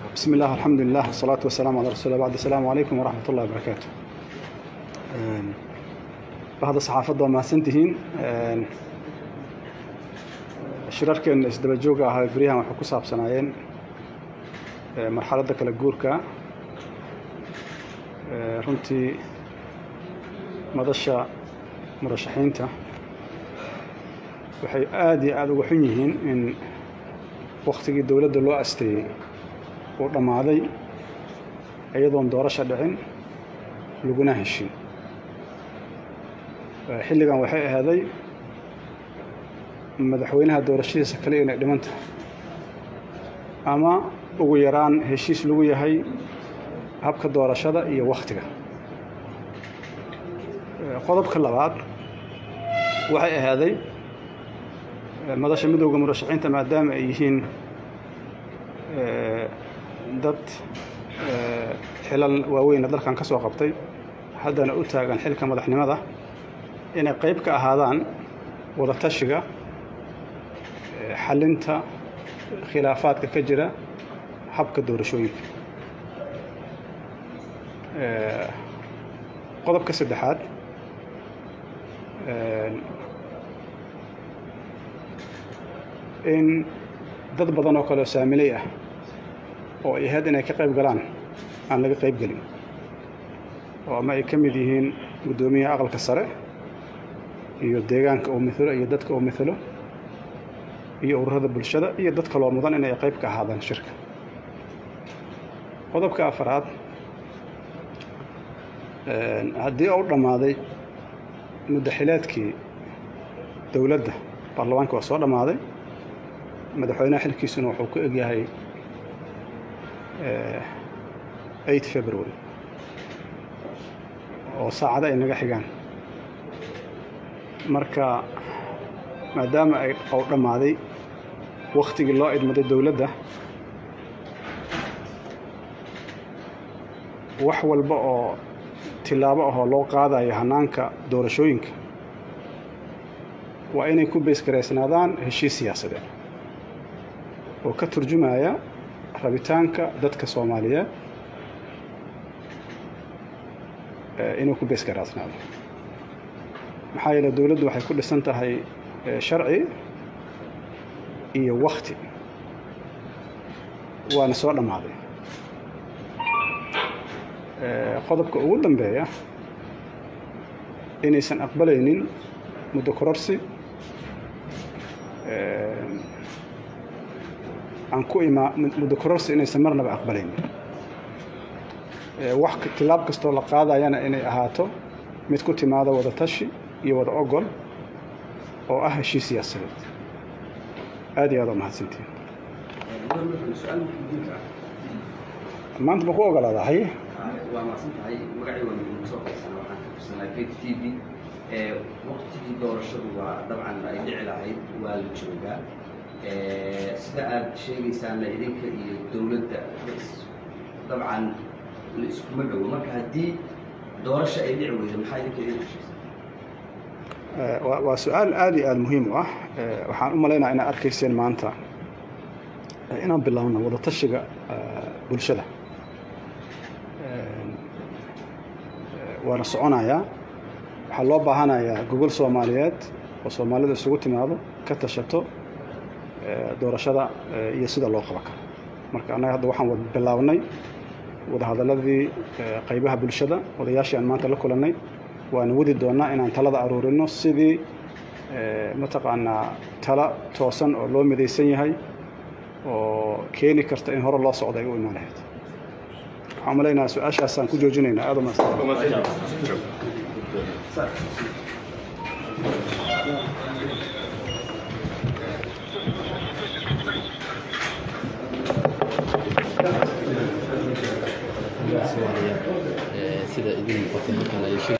بسم الله الحمد لله والصلاة والسلام على رسول الله بعد السلام عليكم ورحمة الله وبركاته بعد صحافة ما سنتهين shirarkan isdaba jooga ahaa beryahan waxay ku saabsanaayeen marxaladda kala guurka runtii madasha murashaxiinta waxay aada iyo aada uga xun yihiin in waktigii dowladda loo asteeyey uu dhammaaday iyadoon doorasho dhicin laguna heshin xilligan waxay ahaaday madaxweynaha doorashadiisa kale inay dhiman tahay ama ugu yaraan heshiis lagu yahay habka doorashada iyo wakhtiga qodobka labaad waxay ahaaday madasha midowda murashaxiinta maadaama ay yihiin dad xilal waaweyna dalkan ka soo qabtay haddana u taagan xilka madaxnimada inay qayb ka ahaadaan wadatashiga xalinta khilaafaadka ka jira habka doorashooyinka qodobka saddexaad in dad badan oo kale oo saamiley ah oo ay ahayd inay ka qayb galaan aan laga qayb gelin oo ama ay ka mid yihiin guddoomiyaha aqalka sare iyo deegaanka uu mithalo iyo dadka uu mithalo iyo ururada bulshada iyo dad kaloo mudan inay qayb ka ahaadaan shirka qodobka afaraad haddii uu dhammaaday muddaxileedkii dowladda baarlamaanka waa soo dhammaaday madaxweynaha xilkiisuna wuxuu ku egyahay eight february oo saacado ay naga xigaan marka maadaama ay ou dhammaaday wakhtigii loo idmaday dowladda wax walba oo tilaabo ahoo loo qaadayo hannaanka doorashooyinka waa inay ku beysgaraysnaadaan heshiis siyaasadeed oo ka turjumaya rabitaanka dadka soomaaliyeed inuu ku beysgaraysnaado maxaa yeele dowladdu waxay ku dhisan tahay sharci iyo wakti waana soo dhammaaday qodobka ugu dambeeya inaysan aqbalaynin muddo kororsi aan ku imaa muddo kororsi inaysan marnaba aqbalaynin wax tilaab kastoo la qaadayana inay ahaato mid ku timaado wada tashi iyo wada ogol oo ah heshiis siyaasadeed aad iyo aad oo mahadsantiin maanta ma ku ogolaadahay waa mahadsan tahay magacii waa midnimo soo qaysana waxaan ka tirsanaa kate t v waktigii doorashadu waa dabcan ay dhici lahayd waa la joogaa sida aad sheegaysaana idinka iyo dowladda dabcan la iskuma dhowo marka haddii doorasho ay dhici weydo maxaa idinka idin heshiisa waa su-aal aada iyo aada muhiim u ah waxaan u malaynaya inaad arkayseen maanta inaan bilaabno wadatashiga bulshada waana soconayaa waxaa loo baahanayaa gogol soomaaliyeed oo soomaalida isugu timaado ka tashato doorashada iyo sida loo qaban karo marka annaga hadda waxaan wada bilaabnay wadahadaladii qaybaha bulshada odayaashii aan maanta la kulannay waana wadi doonnaa inaan talada aruurino sidii mataqaanaa tala toosan oo loo midaysan yahay oo keeni karta in hore loo socdo ay u imaan lahayd waxaan malaynaha su-aashaasaan ku joojinaynaa aad uma sida idin muuqata halkan ay